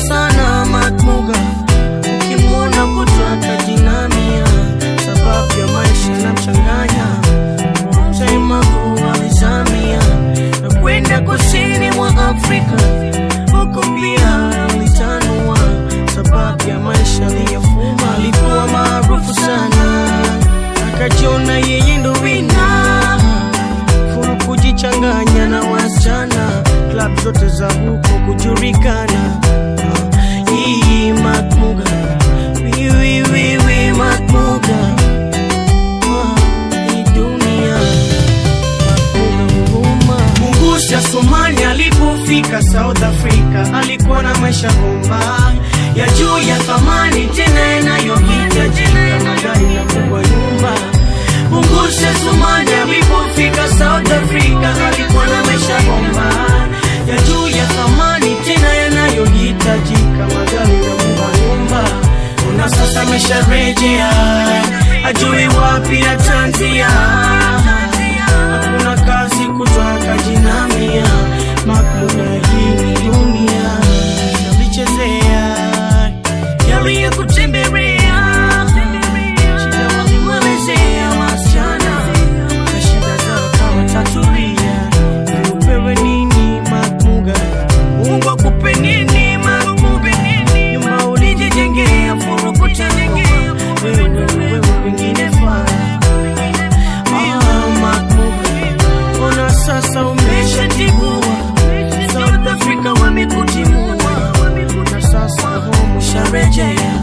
sana Matmuga, ukimwona kutaka jinamia, sababu ya maisha na mchanganya Mtaimagu alizamia na kwenda kusini mwa Afrika, huko pia alitanua, sababu ya maisha aliyofuma. Alikuwa maarufu sana, akajiona yeye ndo wina furu kujichanganya na wasichana, klab zote za huko kujulikana. Ah, Hii Matmuga, wiwi wiwi Matmuga, Ah, hii dunia Matmuga huruma. Mungusi ya Somali alipofika South Africa alikuwa na maisha bomba ya juu ya thamani tena yanayohitajika magari na kubwa nyumba. Mungusi ya Somali alipofika South Africa alikuwa na maisha bomba ya juu ya thamani tena yanayohitajika magari na kubwa nyumba. Una sasa amesharejea ajui wapi atanzia hakuna kazi kutoka jinamia makuna hii ni dunia yalichezea yaliyokutembelea shida walimwelezea wasichana na shida zao kawatatulia upewe nini makmuga mungu akupe nini makmuga nyuma ulijijengea furu kutengua wewe ndo wewe wengine faa Ah, Makmuga, mbona sasa umeshatibua? South Africa wamekutimua na sasa home usharejea.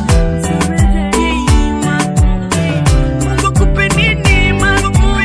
Mungu akupe nini, Makmuga?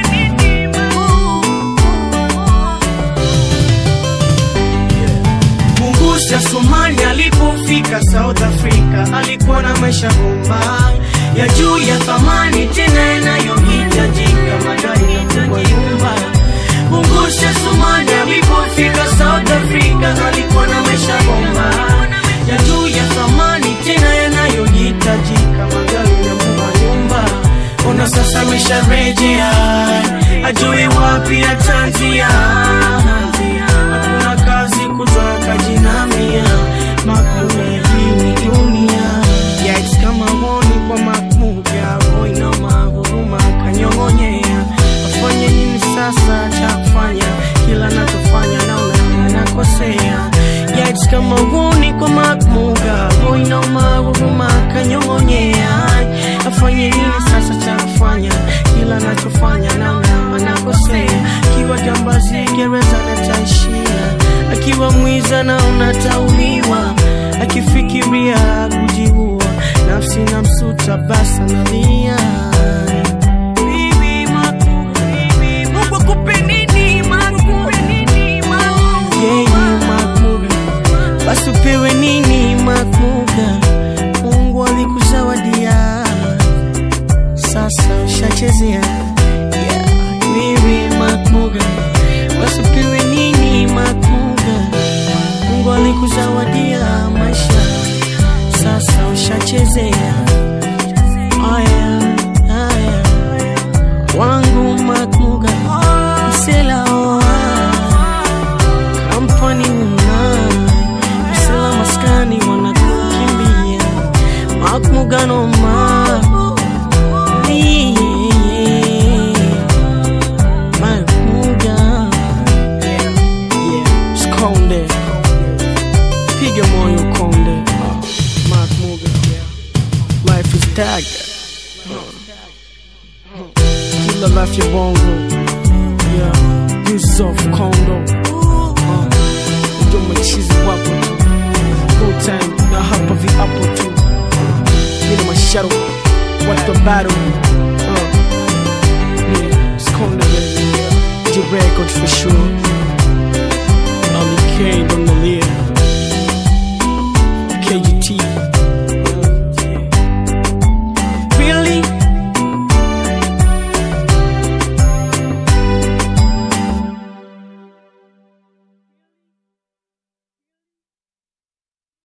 Mungusi ya Somali alipofika South Africa alikuwa na maisha bomba ya juu ya thamani tena yanayohitajika magari na kubwa nyumba. Mungusi ya Somali alipofika South Africa alikuwa na maisha bomba ya juu ya thamani tena yanayohitajika magari na kubwa nyumba. Ona sasa amesharejea, ajui wapi atanzia hakuna kazi kutoka jinamia makmuga hii ni dunia yais kama honi kwa makmuga roina mahuruma kanyong'onyea afanye nini sasa cha kufanya kila nachofanya naona nakosea yais kama honi kwa makmuga roina mahuruma kanyong'onyea afanye nini sasa cha kufanya kila nachofanya naona nakosea akiwa jambazi gereza nataishia akiwa mwiza na unatauliwa akifikiria kujiua nafsi na msuta basa nalia Bibi Makmuga, Mungu akupe nini, Makmuga? Yeye Makmuga, basi upewe nini Makmuga? Mungu alikuzawadia sasa ushachezea yeah. Wewe Makmuga, basi upewe nini Makmuga? Mungu alikuzawadia maisha, sasa ushachezea. Aya, aya, wangu Makmuga, msela oa kampani una msela maskani wanakukimbia Makmuga noma Makmuga Yeah, Skonde Piga moyo konde Makmuga Life is tag Kila life ya bongo Yeah, Yusuf Kondo uh, Ndio machizi wapo tu Full time na hapa viapo tu Nina masharo Watu wa battle uh, Yeah, Skonde baby The record for sure Ali K, don't know